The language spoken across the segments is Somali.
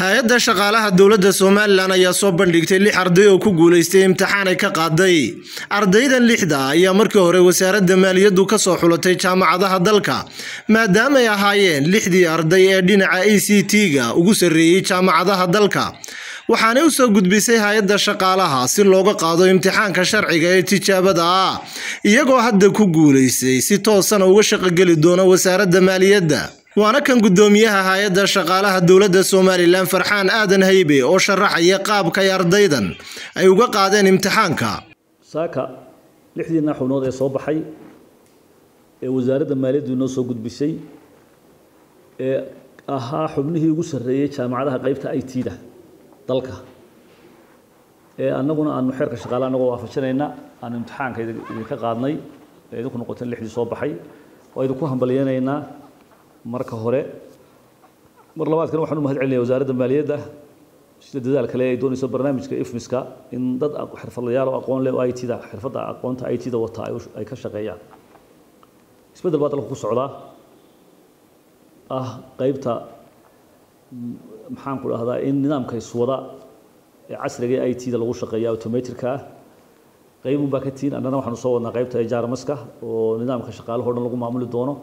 hay-adda shaqaalaha dowladda somalilan ayaa soo bandhigtay lix arday oo ku guulaystay imtixaan ay ka qaaday ardaydan lixda ayaa markii hore wasaaradda maaliyaddu ka soo xulatay jaamacadaha dalka maadaamay ahaayeen lixdii arday ee dhinaca a c t-ga ugu sarreeyey jaamacadaha dalka waxaanay u soo gudbisay hay-adda shaqaalaha si looga qaado imtixaanka sharciga ee tijaabada ah iyagoo hadda ku guulaystay si toosana uga shaqogeli doona wasaaradda maaliyadda waana kan guddoomiyaha hay-adda shaqaalaha dowladda somalilan farxaan aadan haybe oo sharaxaya qaabka ay ardaydan ay uga qaadeen imtixaanka saaka lixdiina xubnood ee soo baxay ee wasaaradda maaliyaddu inoo soo gudbisay ee ahaa xubnihii ugu sarreeyey jaamacadaha qeybta i t-da dalka ee annaguna aanu xeerka shaqaalaha annagoo waafajinayna aanu imtixaanka idinka qaadnay ee idinku noqoteen lixdii soo baxay waa idinku hambalyeynaynaa marka hore mar labaadkana waxaan u mahad celinaya wasaaradda maaliyadda sida dadaal kale ay doonayso barnaamijka ifmiska in dad xirfadlayaal oo aqoon leh oo i t-da xirfadda aqoonta i t-da wata ay ka shaqeeyaan isbeddel baa dalka ku socdaa ah qeybta maxaan ku dhahdaa in nidaamka iswada ee casriga ee i t-da lagu shaqeeya automaticka ah qeybun baa ka tihin annana waxaanu soo wadnaa qeybta ejaarmaska oo nidaamka shaqaalaha o dhan lagu maamuli doono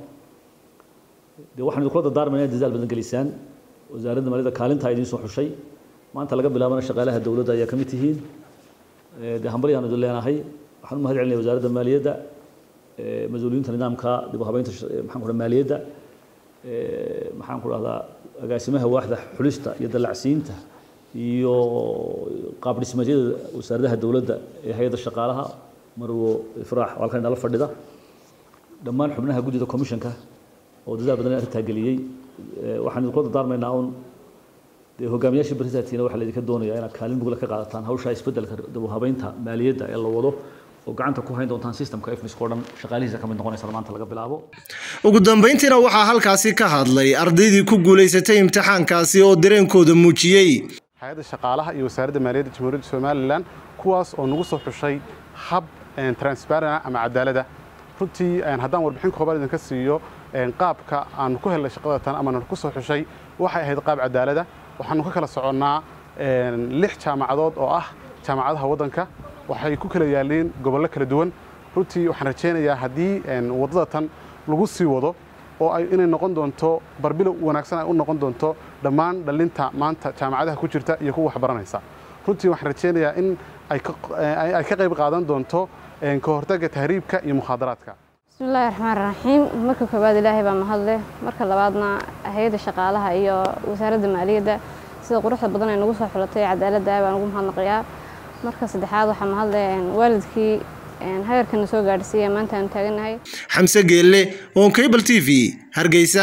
de waxaan idinkula dardaarmayna in dadaal badan gelisaan wasaaradda maaliyadda kaalintaa idiin soo xushay maanta laga bilaabana shaqaalaha dowladda ayaa ka mid tihiin dee hambalyaan idin leenahay waxaan u mahad celinaya wasaaradda maaliyadda mas-uuliyiinta nidaamka dib u habeynta maxaan ku dhaha maaliyadda maxaan ku dhahdaa agaasimaha waaxda xulista iyo dallacsiinta iyo qaab dhismeedyada wasaaradaha dowladda ee hay-adda shaqaalaha marwo ifraax oo halkan inala fadhida dhammaan xubnaha guddida commissionka oo dadaal badan arrintaa geliyey waxaan idinkula dardaarmaynaa un dee hogaamiyaashii barisaatiina waxaa laydinka doonayaa inaad kaalin mugla ka qaadataan hawshaa isbeddelka dabuhabeynta maaliyadda ee la wado oo gacanta ku hayn doontaan systemka ifmiska o dhan shaqaalihiisa ka mid noqonaysa maanta laga bilaabo ugu dambeyntiina waxaa halkaasi ka hadlay ardaydii ku guulaysatay imtixaankaasi oo dareenkooda muujiyey hay-adda shaqaalaha iyo wasaaradda maaliyadda jamhuuriyadda somalilan kuwaas oo nagu soo xushay hab transparent ama cadaalada runtii haddaan warbixin koobaad idinka siiyo qaabka aanu ku helnay shaqada tan ama ku soo xushay waxay ahayd qaab cadaalada waxaanu ka kala soconnaa lix jaamacadood oo ah jaamacadaha waddanka waxay ku kala yaalliin gobollo kala duwan runtii waxaan rajaynayaa haddii waddada tan lagu sii wado oo ay inay noqon doonto barbilow wanaagsan ay u noqon doonto dhammaan dhallinta maanta jaamacadaha ku jirta iyo kuwa waxbaranaysa runtii waxaan rajaynayaa in ay ka qayb qaadan doonto ka hortagga tahriibka iyo mukhaadaraadka bismillahi raxmaan raxiim marka koowaad ilaahay baa mahadleh marka labaadna hay-adda shaqaalaha iyo wasaaradda maaliyadda sida quruxda badan ay nagu soo xulatay cadaaladda baan ugu mahadnaqayaa marka saddexaad waxaa mahadle waalidkii hagarkana soo gaadhsiiya maanta aanu taagannahay xamse geelle on cable t v hargeysa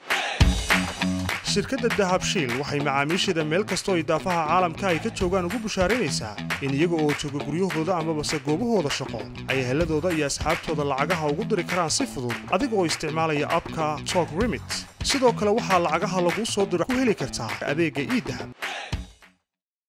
shirkadda dahabshiil waxay macaamiisheeda meel kastoo idaafaha caalamka ay ka joogaan ugu bushaaraynaysaa in iyaga oo jooga guryahooda amabase goobahooda shaqo ay heladooda iyo asxaabtooda lacagaha ugu diri karaan si fudud adiga oo isticmaalaya abka tok remit sidoo kale waxaa lacagaha laguu soo diro ku heli kartaa adeegga iidahab